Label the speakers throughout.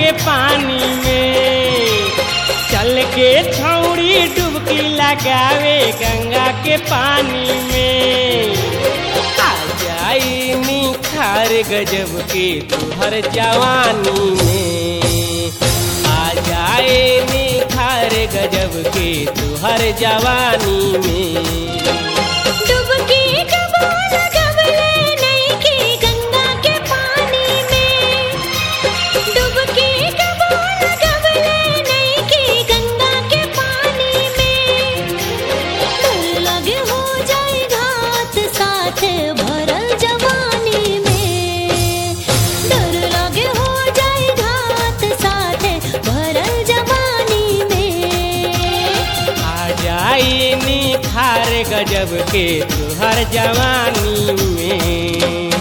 Speaker 1: के पानी में चल के छौड़ी डुबकी लगावे गंगा के पानी में आ जाई निखार गजब के तुहर जवानी में आ जाए निखार गजब के तुहर जवानी में
Speaker 2: डुबकी डुबो लगवले नइखे गंगा के पानी में डुबकी डुबो लगवले नइखे गंगा के पानी में डर लगे हो जाए घात साथ भरल जवानी में डर लगे हो जाए घात साथ भरल जवानी में
Speaker 1: आ जाई निखार गजब के तुहर जवानी में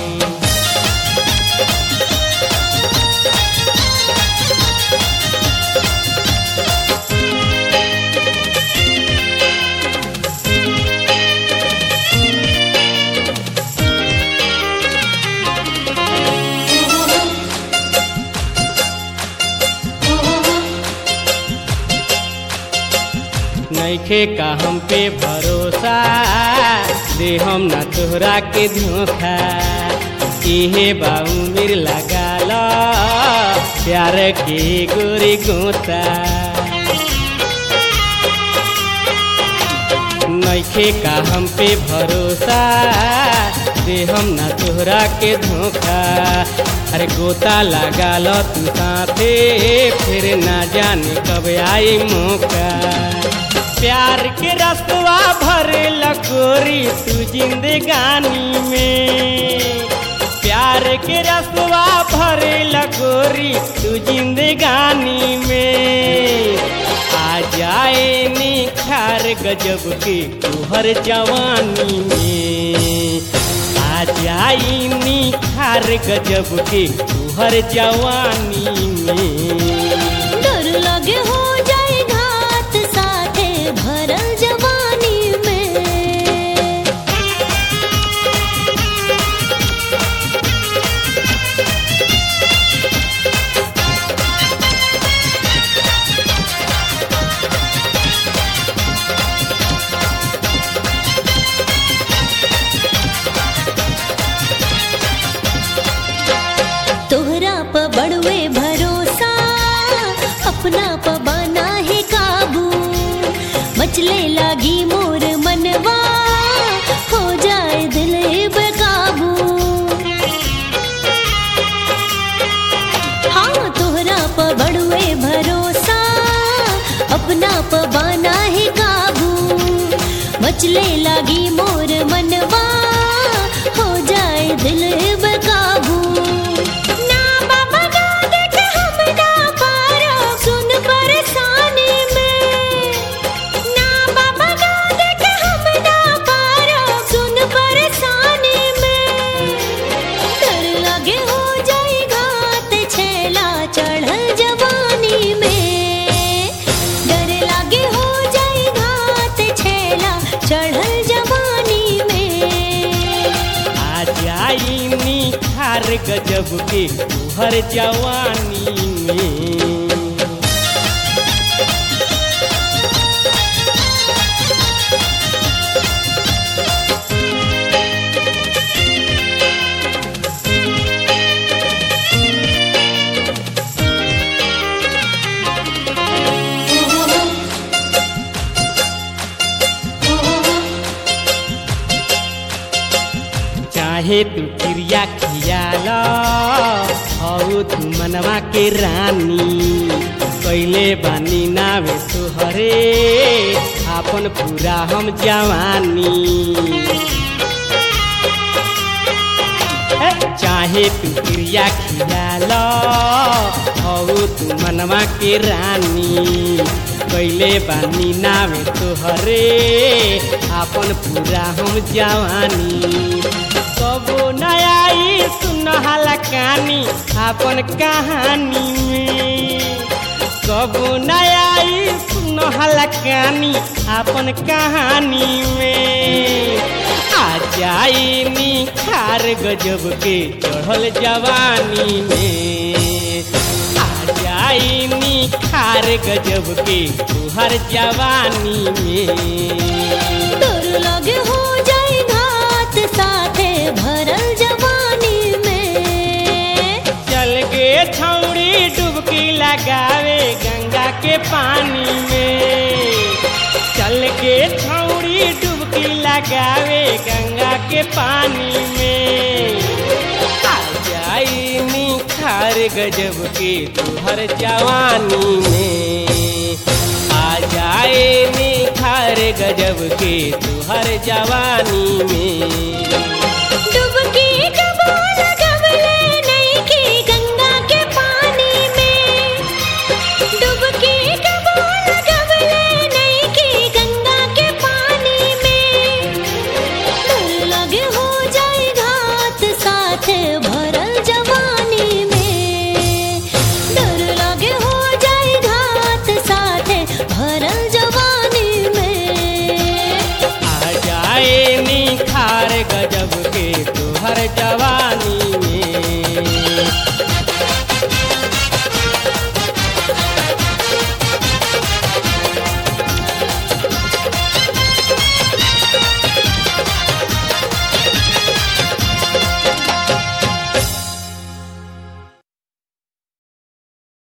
Speaker 1: नइखे का हम पे भरोसा दे हम ना तोहरा के धोखा इहे बाऊ मिर लगा लो प्यार के गोरी गोता नइखे का हम पे भरोसा दे हम ना तोहरा के धोखा अरे गोता लगा लो तू साथे फिर ना जाने कब आई मौका प्यार के रस्तवा भरे लकोरी तू जिंदगानी में प्यार के रस्तवा भरे लकोरी तू जिंदगानी में आ जाए निखार गजब के तुहर जवानी में आ जाई निखार गजब के तुहर जवानी में
Speaker 2: डर लगे हो जाए घात साथे भरल जवानी में तोहरा प बड़वे भरोसा अपना प बना है काबू मचले लागी मोर मनवा हो जाए दिल बेकाबू हाँ तोहरा प बड़वे भरोसा अपना प बना है काबू मचले लागी मोर मनवा हो जाए दिल बेकाबू ना बाबा गा देख हम ना पारो सुन परेशानी में ना बाबा गा देख हम ना पारो सुन परेशानी में डर लगे हो जाए घात छेला चढ़ल जवानी में डर लगे हो जाए घात छेला चढ़ल जवानी में
Speaker 1: आ जाई निखार गजब के तुहर जवानी में चाहे तू क्रिया खियाला हऊ तू मनवा के रानी कैले बानी नावे तुहरे आपन पूरा हम जवानी ए, चाहे तू क्रिया खियाला हऊ तू मनवा के रानी कैले बानी नावे तोहरे आपन पूरा हम जवानी कबो नयाई सुनहला कहानी आपन कहानी में कबो नयाई सुनहला कहानी आपन कहानी में आ जाई निखार गजब के चढ़ल जवानी में आ जा जाई निखार गजब के तुहर जवानी में
Speaker 2: तोर लगे हो जाए घात साथे भरल जवानी में
Speaker 1: चल गे छौड़ी डुबकी लगावे गंगा के पानी में चल के छौड़ी डुबकी लगावे गंगा के पानी में आ जाई निखार गजब के तुहर जवानी में आ जाए निखार गजब के तुहर जवानी में